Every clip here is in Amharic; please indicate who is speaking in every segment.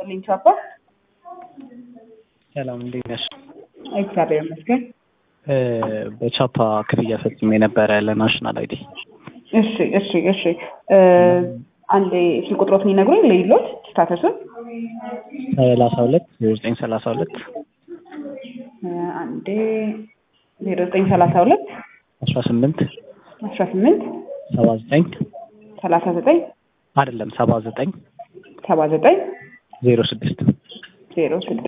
Speaker 1: ይስጥልኝ ቻፓ።
Speaker 2: ሰላም እንዴት ነሽ?
Speaker 1: እግዚአብሔር ይመስገን።
Speaker 2: በቻፓ ክፍያ ፈጽሜ ነበረ ለናሽናል አይዲ።
Speaker 1: እሺ እሺ እሺ። አንዴ ስልክ ቁጥሮትን ይነግሩኝ ለይሎት ስታተሱን
Speaker 2: ሰላሳ ሁለት ዜሮ ዘጠኝ ሰላሳ ሁለት
Speaker 1: አንዴ ዜሮ ዘጠኝ ሰላሳ ሁለት
Speaker 2: አስራ ስምንት
Speaker 1: አስራ ስምንት
Speaker 2: ሰባ ዘጠኝ
Speaker 1: ሰላሳ ዘጠኝ
Speaker 2: አይደለም ሰባ ዘጠኝ
Speaker 1: ሰባ ዘጠኝ
Speaker 2: ዜሮ ስድስት
Speaker 1: ዜሮ ስድስት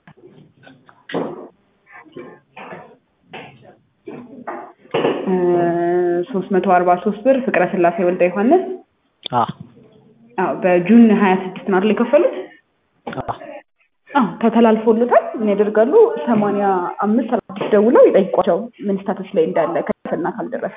Speaker 1: ሶስት መቶ አርባ ሶስት ብር ፍቅረ ስላሴ ወልደ ዮሐንስ
Speaker 2: አ
Speaker 1: አዎ በጁን ሀያ ስድስት ነው አይደል የከፈሉት?
Speaker 2: አ
Speaker 1: አዎ ተተላልፎሉታል። ምን ያደርጋሉ? ሰማንያ አምስት ሰባ ስድስት ደውለው ይጠይቋቸው ምን ስታተስ ላይ እንዳለ ከደረሰና ካልደረሰ።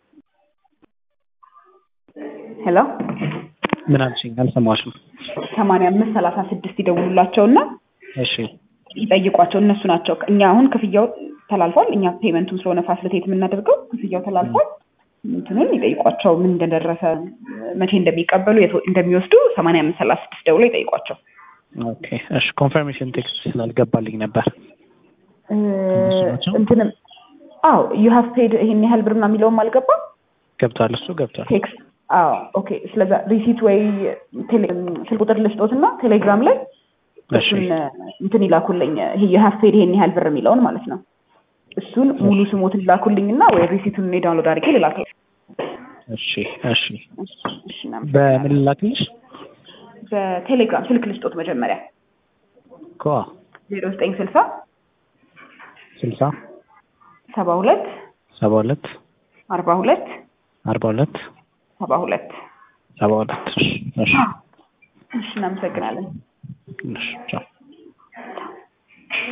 Speaker 1: ሄሎ
Speaker 2: ምን አልሽኝ? አልሰማሽም።
Speaker 1: ሰማንያ አምስት ሰላሳ ስድስት ይደውሉላቸውና
Speaker 2: እሺ
Speaker 1: ይጠይቋቸው። እነሱ ናቸው። እኛ አሁን ክፍያው ተላልፏል። እኛ ፔመንቱን ስለሆነ ፋሲሊቴት የምናደርገው ክፍያው ተላልፏል። እንትኑን ይጠይቋቸው ምን እንደደረሰ መቼ እንደሚቀበሉ የት እንደሚወስዱ ሰማንያ አምስት ሰላሳ ስድስት ደውለው ይጠይቋቸው።
Speaker 2: ኦኬ እሺ። ኮንፈርሜሽን ቴክስት ስላልገባልኝ ነበር። ናቸው?
Speaker 1: እንትንም አዎ ዩ ሃቭ ፔድ ይሄን ያህል ብር ምናምን የሚለውም አልገባም።
Speaker 2: ገብቷል፣ እሱ ገብቷል።
Speaker 1: ቴክስት አዎ ኦኬ። ስለዛ ሪሲት ወይ ቴሌ- ስልክ ቁጥር ልስጦትና ቴሌግራም ላይ
Speaker 2: እሺ
Speaker 1: እሱን እንትን ይላኩልኝ። ይሄ ዩ ሃቭ ፔድ ይሄን ያህል ብር የሚለውን ማለት ነው። እሱን ሙሉ ስሞትን ላኩልኝና ወይ ሪሲቱን እኔ ዳውንሎድ አድርጌ ልላከው።
Speaker 2: እሺ እሺ።
Speaker 1: እሺ፣ እሺ፣ እናመሰግናለን።
Speaker 2: በምን ልላክልሽ?
Speaker 1: በቴሌግራም ስልክ ልስጦት መጀመሪያ
Speaker 2: እኮ
Speaker 1: ዜሮ ዘጠኝ ስልሳ
Speaker 2: ስልሳ
Speaker 1: ሰባ ሁለት
Speaker 2: ሰባ ሁለት
Speaker 1: አርባ ሁለት
Speaker 2: አርባ ሁለት
Speaker 1: ሰባ ሁለት
Speaker 2: ሰባ ሁለት እሺ እሺ
Speaker 1: እሺ፣ እናመሰግናለን።
Speaker 2: እሺ ቻው